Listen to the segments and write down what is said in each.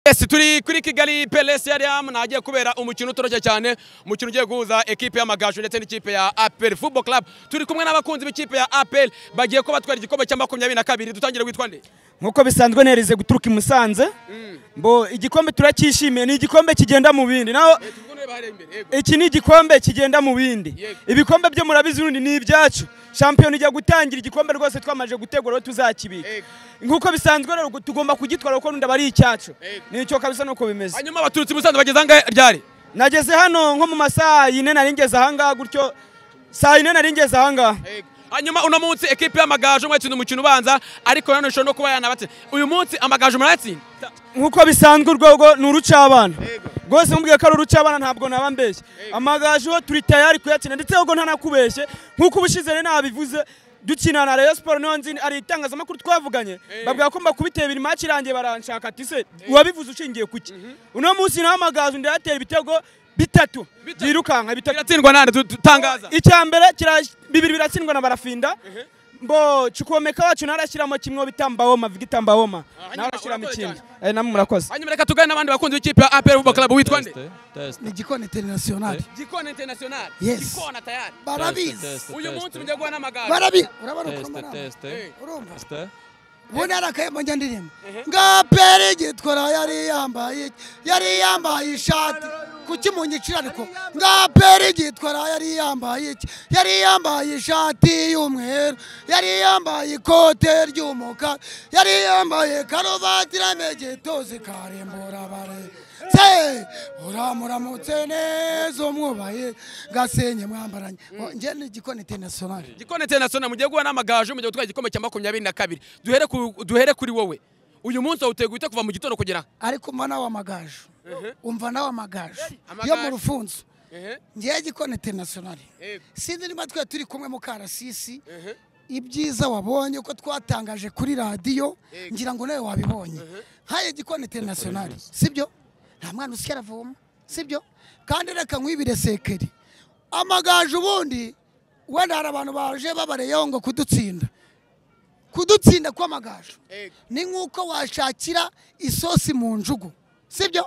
yes turi kuri kigali pelesi yariam nagiye kubera umukino utoroshye cyane umukino ugiye guhuza ekipe y'amagaju ndetse n'ikipe ya apel football club turi kumwe n'abakunzi b'ikipe ya apel bagiye kuba batwara igikombe cya makumyabiri na kabiri dutangire witwa nde nk'uko bisanzwe nereze guturuka i musanze mbo igikombe turacyishimiye ni igikombe kigenda mu bindi naho iki ni igikombe kigenda mu bindi Yego. ibikombe byo murabizi urundi ni ibyacu shampiyona ijya gutangira igikombe rwose twamaze gutegura aho tuzakibika Yego. nk'uko bisanzwe rero gu- tugomba kugitwara kuko n'undi aba ari icyacu Yego. nicyo kabisa nuko bimeze hanyuma abaturutse i musanze bageze ahangahe ryari nageze hano nko mu masaha yine nari ngeze ahangaha gutyo saa yine nari ngeze ahangaha hanyuma uno munsi ekipe y'amagaju mwatsinda umukino ubanza ariko nanone ishobora no kuba yanabatsinda uyu munsi amagaju murayatsinda nk'uko bisanzwe urwego ni urucabana rwose nkubwiye ko ari urucabana ntabwo naba mbeshye amagaju ho turi tayari kuyakina ndetse ahubwo ntanakubeshye nk'uko ubushize rero nabivuze dukina na Rayon Sport niyo nzi ari itangazamakuru twavuganye babwira ko mba kubitabira imaci irangiye baranshaka ati se wabivuze ushingiye kuki uno munsi naho amagaju ndayatera ibitego bitatu Bitatu. byirukanka bitatu biratsindwa nande tu- tutangaza icya mbere kira- bibiri biratsindwa na barafinda mbo chukwomeka wacu narashyiramo kimwe bitambawoma vigitambawoma hanyuma narashyiramo urakoze ikindi cyane. Eh, namwe murakoze hanyuma reka tugane n'abandi bakunzi b'ikipe ya apel football club witwa nde ni gikoni interinasiyonari gikona international Yes. gikona tayari barabizi uyu munsi mujya guha n'amagaju barabi urabona ukuntu maraba urumva ubundi hari akayambo njya ndirimba ngapera igitwara yari yambaye iki? yari yambaye ishati kuki munyicira ariko ngapera igitwara yari yambaye iki yari yambaye ishati y'umweru yari yambaye ikote ry'umukara yari yambaye karuvati iramegetozi karembura bare se uramuramutse neza umwubaye gasenye mwambaranye Ngo njye ni igikoni interinasiyonari gikona international mugiye guha n'amagaju mugiye gutwara igikombe cya makumyabiri na kabiri duhere ku- duhere kuri wowe uyu munsi wawuteye guhita kuva mu gitondo kugera aha ariko umva nawe amagaju umva nawe amagaju Amagaju. yo mu rufunzo ngewe gikoni interinasiyonari sinzi niba twe turi kumwe mu karasisi ibyiza wabonye uko twatangaje kuri radiyo ngira ngo nawe wabibonye nk'aya gikoni interinasiyonari sibyo nta mwana usigaye aravoma sibyo kandi reka nkwibire sekeri amagaju ubundi wenda hari abantu baje babareyeho ngo kudutsinda kudutsinda kw'amagaju ni nk'uko washakira isosi mu njugu sibyo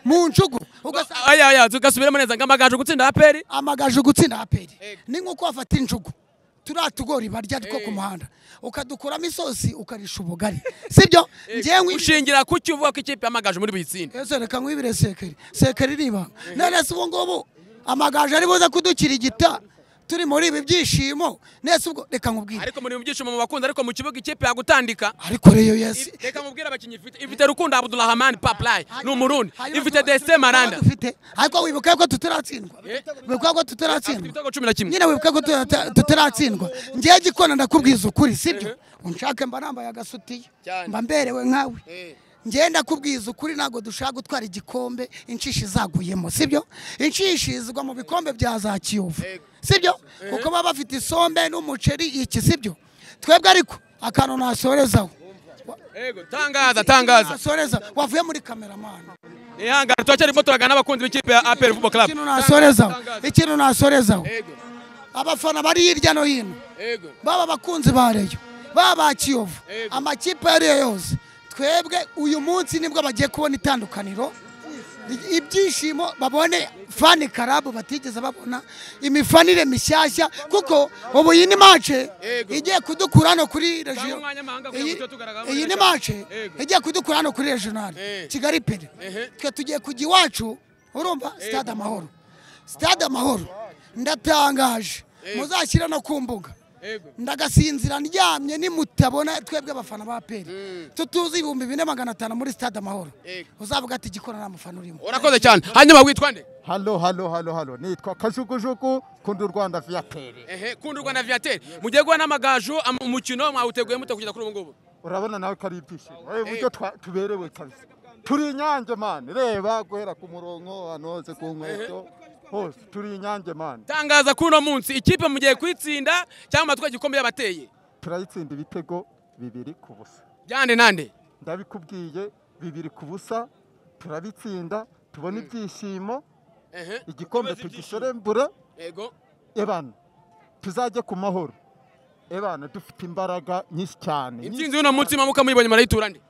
mu njugu ugasanga aya aya tugasubiramo neza ngo amagaju gutsinda apel amagaju gutsinda aperi Ego. ni nk'uko wafata injugu turiya tugori barya two ku muhanda ukadukuramo isosi ukarisha ubugari sibyo ngewe nkwibi- ushingira ku cyo uvuga ko ikipe y'amagaju muri buyitsinde Ese reka nkwibire sekeri sekeri ni ibanga none se ubu ngubu amagaju ari buze kudukirigita turi muri ibi byishimo nese ubwo reka nkubwire ariko muri mu byishimo mu bakunzi ariko mu kibuga ikipe yagutandika ariko reyo yesi reka mubwire abakinnyi ifite ifite rukundo abdulrahman paplayi ni umurundi Hanyuma ifite tuba- desite maranda dufite ariko wibuka ko tutaratsindwa wibuka ko afite tutaratsindwa ibitego cumi na kimwe nyine wibuka ko tuta- tutaratsindwa ngewe gikona ndakubwiza ukuri sibyo unshake mba nambaye agasutiye Cyane. mba mberewe nkawe ngewe ndakubwiza ukuri ntabwo dushaka gutwara igikombe inshishi zaguyemo sibyo inshishi zigwa mu bikombe bya za kiyovu sibyo kuko baba bafite isombe n'umuceri iki sibyo twebwe ariko akantu nasorezaho yego tangaza tangaza nasoreza wavuye muri kameramani ihangane turacyaririmo turagana n'abakunzi b'ikipe ya apel football club ikintu nasorezaho Tangaza. ikintu nasorezaho yego abafana bari hirya no hino yego baba abakunzi ba reyo baba ba kiyovu Yego. amakipe ariyo yose twebwe uyu munsi nibwo bagiye kubona itandukaniro I- ibyishimo babone fani karabu batigeze babona imifanire mishyashya kuko ubu iyi ni mace Yego. igiye kudukura hano kuri Cyangwa regiyo umwanya mahanga kugira ngo iyi tujye tugaragara iyi muri ni Region. mace Yego. igiye kudukura hano kuri regional Eh. kigali peri Ehe. twe tugiye kujya iwacu urumva stade amahoro stade amahoro ndatangaje muzashyira no ku mbuga yego ndagasinzira ndyamye nimutabona twebwe abafana ba peri tutuzi ibihumbi bine magana atanu muri stade amahoro Yego. uzavuga ati igikora nta mufana urimo urakoze cyane hanyuma witwa nde halo halo halo halo nitwa kajugujugu kundi u rwanda viyatere ehe kundi rwanda viateur mugiye guha n'amagaju am- umukino mwawuteguye mute kugeza kuri ubu ngubu urabona nawe ko ari ibyishimo Eh, uburyo twa- tuberewe kabisa turi inyange mani reba guhera ku murongo ahantu hose ku nkweto hose turi inyange mani tangaza kuri uno munsi ikipe mugiye kuyitsinda cyangwa twari igikombe y'abateye turayitsinda ibitego bibiri ku busa byande nande ndabikubwiye bibiri ku busa turabitsinda tubona ibyishimo ehe igikombe tugisherembure yego ebana tuzajye ku mahoro ebana dufite imbaraga nyinshi cyane intsinzi y'uno munsi mamuka muyibo nyuma arayitura nde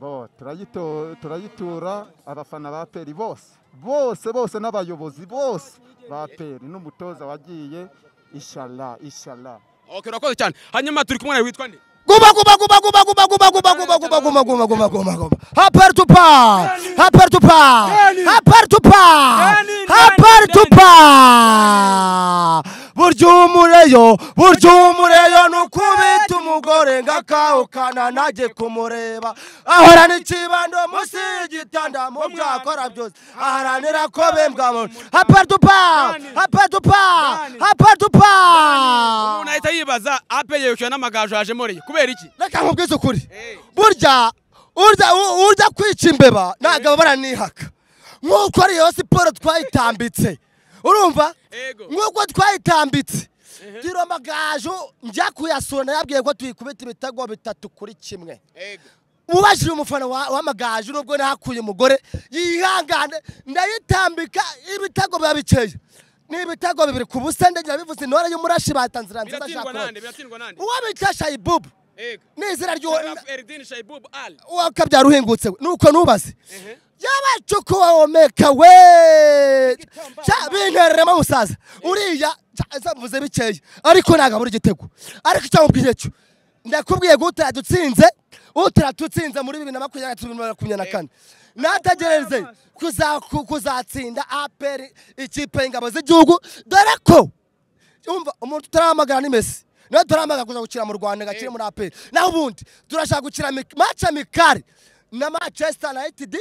bo turayito- turayitura abafana ba peri bose bose bose n'abayobozi bose ba peri n'umutoza wagiye ishara ishara okay urakoze cyane hanyuma turi kumwe nawe witwa nde Guma guma guma guma guma guma guma guma guma guma guma guma guma guma. Hapar to par. Hapar to par. Hapar to par. Dani, Hapar Dani, to par. Burya umureyo burya umureyo ni ukubita umugore ngo akawukana najye kumureba ahorana ikibando munsi y'igitanda mu byakora byose aharanira ko bembwa hapar to par hapar to par hapar to par umuntu ahita yibaza ape yerekeye n'amagaju yajemo reye kubera iki reka nkubwize ukuri burya urya u- urya kwica imbeba ntabwo baranihaka nk'uko ariyo siporo twayitambitse urumva Ego. nk'uko twayitambitse tiro amagaju njya kuyasura yabwiye ko tuyikubita ibitego bitatu kuri kimwe ubashije umufana wa- w'amagaju nubwo nahakuye umugore yihangane ndayitambika ibitego biba bikeye ni ibitego bibiri ku busa ndagira bivuze intore y'umurashi batanzira nziza biratsindwa nande shakora biratsindwa nande uwo bita shayibubu ego ni izina ry'uwo Sharaf Eldin Shaibub Al wakabyara uhingutse we nuko nubaze yabacukuwomeka we Cya, bintereremo musaza uriya zamvuze bikeya ariko ntabwo abura igitego ariko icyo mubwiye cyo ndakubwiye ngo utadutsinze utadutsinze muri bibiri na makumyabiri na bibiri na makumyabiri na kane natagerereze kuza- ku- kuzatsinda aperi ikipe y'ingabo z'igihugu dore ko umva umuntu turahamagara ni Messi nawe turahamagara kuza gukina mu Rwanda gakire muri APR naho ubundi turashaka gukina mi- match amicale na Manchester United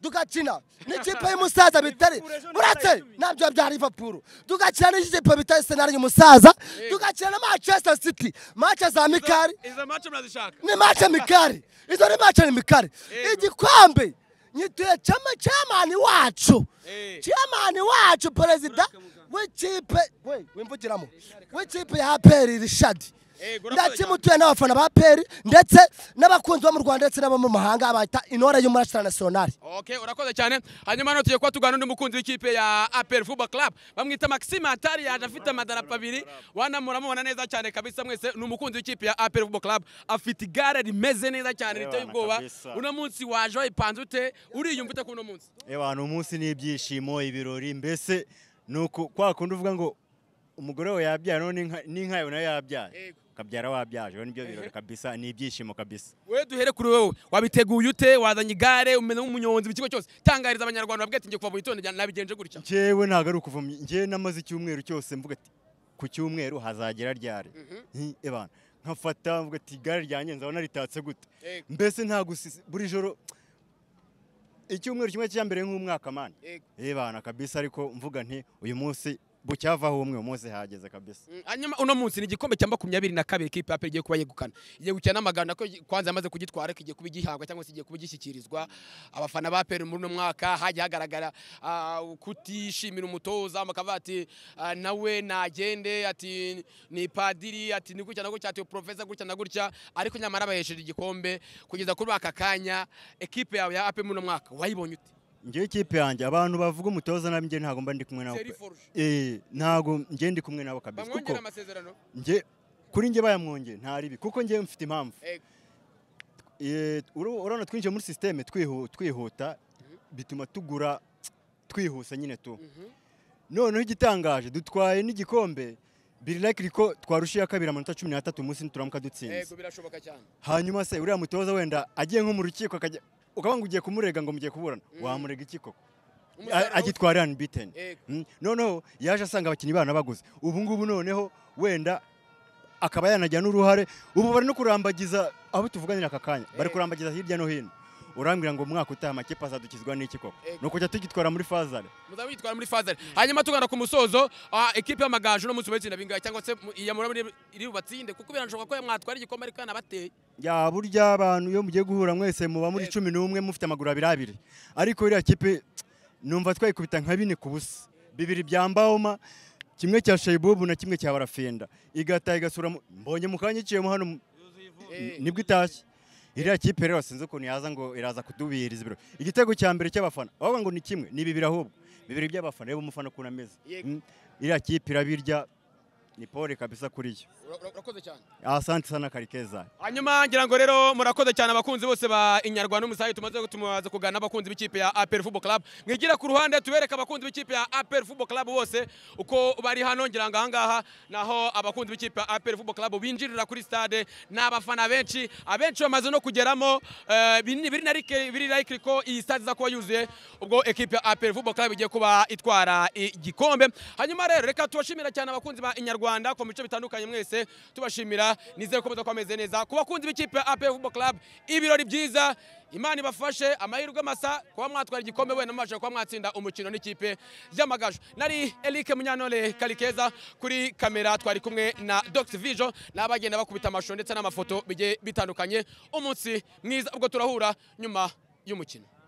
dugakina n'ikipe y'umusaza bitari uretse nabyo bya Liverpool dugakina n'ikipe bitari senari y'umusaza dugakina na Manchester City match za amicale izo mace murazishaka ni match amicale izo ni match amicale igikombe nyituye chama chamani wacu Eh. chamani wacu perezida w'ikipe we wimvugiramo w'ikipe ya aperi rishadi Ego, urakoze ndakimutuye n'abafana ba aperi ndetse n'abakunzi bo mu rwanda ndetse n'abo mu mahanga bita intore y'umurasira nasiyonari okay urakoze cyane hanyuma hano tugiye kuba tugana n'undi mukunzi w'ikipe ya APR Football Club bamwita Maxime Atari yaje afite amadarapo abiri wanamuramubona neza cyane kabisa mwese ni umukunzi w'ikipe ya APR Football Club afite igare rimeze neza cyane riteye Ebana ubwoba kabisa. uno munsi waje wayipanze ute uriyumva ute kuri uno munsi abantu umunsi ni ibyishimo ibirori mbese ni uku kwa kundi uvuga ngo umugore we yabyara none n'inka- n'inka yawe nayo yabyara kabyara wabyaje we nibyo birori kabisa ni ibyishimo kabisa we duhere kuri wowe wabiteguye ute wazanye igare umeze nk'umunyonzi mu kigo cyose tangariza abanyarwanda babwira ati ngiye kuva mu gitondo njyana- nabigenje gutya njyewe ntabwo ari ukuva mu- njyewe namaze icyumweru cyose mvuga ati ku cyumweru hazagera ryari Nti, ebana nkafata mvuga ati igare ryanjye nzabona ritatse gute Yego. mbese nta gusisi buri joro icyumweru kimwe cya mbere nk'umwaka mani Yego. ebana kabisa ariko mvuga nti uyu munsi bucyavaho umwe uyu munsi hageze kabisa hanyuma uno munsi ni igikombe cya makumyabiri na kabiri kipe aperi igiye kuba yegukana igiye gukina n'amagana ko kwanza yamaze kugitwara ariko igiye kuba igihabwa cyangwa se igiye kuba igishyikirizwa abafana ba peri muri uno mwaka hajya hagaragara ah, kutishimira umutoza bakavuga ati ah, nawe nagende ati ni padiri ati ni gutya na gutya ati porofesa gutya na gutya ariko nyamara bahesheje igikombe kugeza kuri aka kanya ekipe yawe ya aperi muri uno mwaka wayibonye ute njyewe ikipe yanjye abantu bavuga umutoza nabi njye ntabwo mba ndi kumwe nabo Thierry pe. Forge. Eh, ntabwo njye ndi kumwe nabo kabisa kuko bamwongera amasezerano njye kuri njye bayamwongeye nta ribi kuko njye mfite impamvu Ego. Eh, uru- urabona twinjiye muri sisiteme twihuta bituma tugura twihuse nyine tu noneho igitangaje dutwaye n'igikombe birilakiri ko twarushiye kabiri amanota cumi n'atatu umunsi ntituramuka dutsinze yego birashoboka cyane hanyuma se uriya mutoza wenda agiye nko mu rukiko akajya ukaba ngo ugiye kumurega ngo mugiye kuburana wamurega iki koko Umusaruro agitwara unbeaten Yego. Mm, noneho yaje asanga abakinnyi bana baguze ubu ngubu noneho wenda akaba yanagira n'uruhare ubu bari no kurambagiza abo tuvuganira aka kanya bari kurambagiza hirya no hino urambwira ngo umwaka utaha amakipe azadukizwa n'iki koko Yego. ni ukujya tugitwara muri fazare muzaba mwitwara muri fazari hanyuma tugana ku musozo ah, ekipe y'amagaju no munsi bayitsinda bingahe cyangwa se mu- iya muri iri bubatsinde kuko biranashoboka ko mwatwara igikombe ariko yanabateye ya burya abantu iyo mugiye guhura mwese muba muri Yego. cumi n'umwe mufite amaguru abiri abiri ariko iriya kipe numva twayikubita nka bine ku busa bibiri bya mbawoma kimwe cya shayibubu na kimwe cya barafenda igataha igasura mu- mbonye mu kanya iciyemo hano mu- nibwo itashye iriya kipe rero sinzi ukuntu yaza ngo iraza kudubihiriza ibiro igitego cya mbere cy'abafana bavuga ngo ni kimwe ni bibiri ahubwo bibiri by'abafana reba umufana ukuntu ameze Yego. Mm, iriya kipe irabirya ni pole kabisa kuri yo urakoze cyane asante sana karikeza hanyuma ngira ngo rero murakoze cyane abakunzi bose ba inyarwanda n'umusayi tumaze tumaze kuganira n'abakunzi b'ikipe ya APR Football Club mwigira ku ruhande tubereka abakunzi b'ikipe ya APR Football Club bose uko bari hano ngira ngo ahangaha naho abakunzi b'ikipe ya APR Football Club binjirira kuri stade n'abafana benshi abenshi bamaze no kugeramo eh, biri biri na like- biri like ko iyi stade iza kuba yuzuye ubwo ekipe ya APR Football Club igiye kuba itwara igikombe hanyuma rero reka tubashimira cyane abakunzi ba inyarwanda ku mico bitandukanye mwese tubashimira nizere ko muza kuba meze neza ku bakunzi b'ikipe ya APR Football Club ibirori byiza imana ibafashe amahirwe masa kuba mwatwara igikombe wenda mubashije kuba mwatsinda umukino n'ikipe y'amagaju nari Eric Munyantore Karikeza kuri kamera twari kumwe na Dr Vision n'abagenda bakubita amashusho ndetse n'amafoto bigiye bitandukanye umunsi mwiza ubwo turahura nyuma y'umukino